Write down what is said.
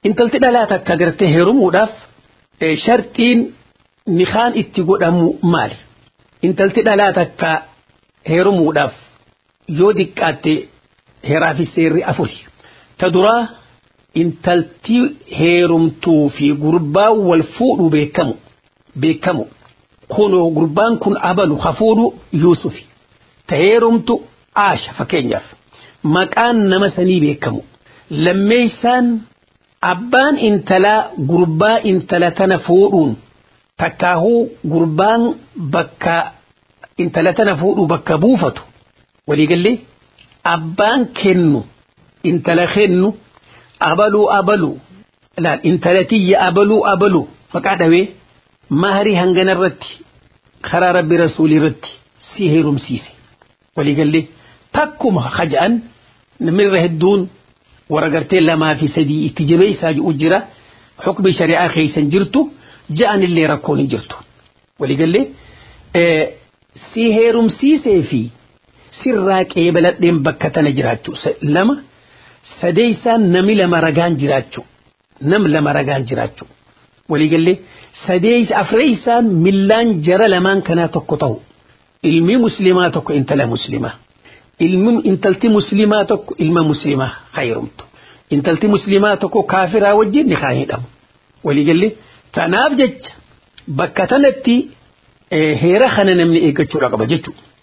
intalti dhalaa takka gartee heerumuudhaaf sharxiin nikaan itti godhamu maali intalti dhalaa takka heerumuudhaaf yoo diqqaatte heeraa fi seerri afuri ta duraa intalti heerumtuu fi gurbaa wal fuudhu beekamu beekamu kunoo gurbaan kun abalu hafuudhu yuusufi ta heerumtu aasha fakkeenyaaf maqaan nama sanii beekamu lammeeysaan abbaan intalaa gurbaa intala tana fuudhuun takkaahuu gurbaan bakka intala tana fuudhuu bakka buufatu waliigallee abbaan kennu intala kennu abaluu abaluu laal intala tiyya abaluu abaluu maqaa dhawee maharii hangana irratti karaa rabbi rasuulii irratti si heerumsiise waliigallee takkuma haja'an namirra hedduun warra gartee lamaa fi sadii itti jabeessaa jiru jira xukmi shari'aa keeysan jirtu ja'anillee rakkoon hin jirtu waliigallee si heerumsiisee fi sirraa qeebaladheen bakka tana jiraachuu lama sadeeysaan nami lama ragaan jiraachuu nam lama ragaan jiraachuu waliigallee sadeeysa afreeysaan millaan jara lamaan kanaa tokko ta'u ilmi muslimaa tokko intala muslimaa ilmi intalti muslimaa tokko ilma muslimaa hayrumtu intalti muslimaa tokko kaafiraa wajjin ni kaa hidhamu waliigallee tanaaf jecha bakka tanatti heera kana namni eeggachuudha qaba jechuudha.